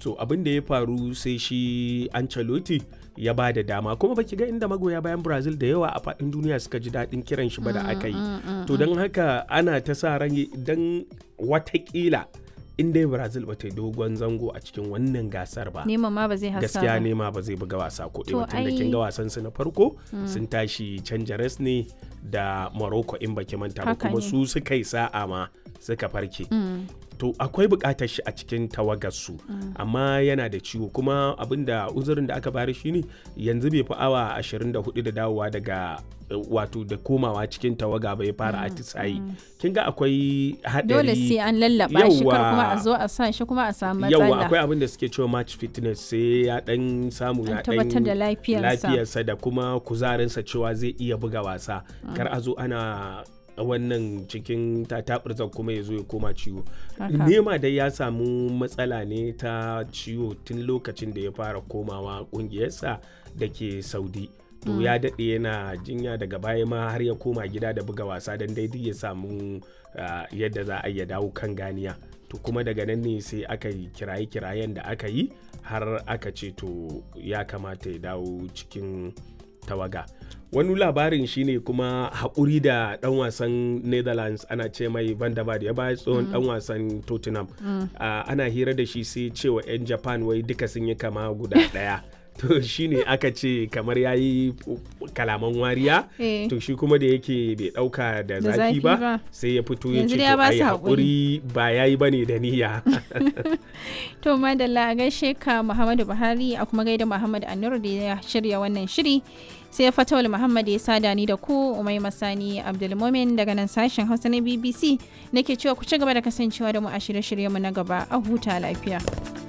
so abin da ya faru sai shi Ancelotti ya ba da dama kuma baki ga inda magoya bayan Brazil da yawa a faɗin duniya suka ji daɗin kiran shi ba da aka yi to don haka ana ta sa ran idan watakila in dai brazil ba ta yi dogon zango a cikin wannan gasar ba neman ma ba zai hasa gaskiya ba. nema ba zai buga wasa ko To ɗaya tun da ai- kin ga wasan su na farko sun tashi canjares ne da morocco in baki manta ba Haka kuma ne. su suka yi sa'a ma suka farke to akwai bukatar shi a cikin tawagarsu amma yana da ciwo kuma abinda uzurin da aka bari shine yanzu bai fi awa 24 da dawowa daga eh, wato da komawa cikin tawaga bai fara atisayi kin ga akwai hadari dole sai an lallaba shi kar Yawwa. kuma a zo a sa shi kuma a samu yawa matsala akwai abin da suke cewa match fitness sai ya dan samu An ya tabbatar dan da lafiyarsa. lafiyarsa da kuma kuzarinsa cewa zai iya buga wasa kar a zo ana wannan cikin tatabirzan kuma ya zo ya koma ciwo Haka. nema dai ya samu matsala ne ta ciwo tun lokacin da ya fara komawa kungiyarsa da ke saudi to ya daɗe yana jinya daga baya ma har ya koma gida da buga wasa don daidai ya samu ah, yadda za a iya dawo kan ganiya to kuma daga nan ne sai aka yi kiraye-kirayen da aka yi har aka ce to ya kamata ya dawo cikin tawaga wani labarin shine kuma haƙuri da ɗan wasan netherlands ana ce mai van der Vaart, ya ba tsohon ɗan wasan tottenham Ah, ana hira da shi sai cewa 'yan japan wai duka sun yi kama guda ɗaya to shine aka ce kamar ya yi kalaman wariya Eh. to shi kuma da yake bai ɗauka da Da zafi zafi ba ba. sai ya fito ya Yanzu ce dai ya to ba ai su haƙuri ba ya yi ba ne da niyya to madalla a gaishe ka muhammadu buhari a kuma gaida muhammad anur da ya shirya wannan shiri sai fatawul muhammad ya sada ni da ku umai masani abdulmomin daga nan sashen hausa na bbc nake cewa ku ci gaba da kasancewa da mu a shirye-shiryenmu na gaba a huta lafiya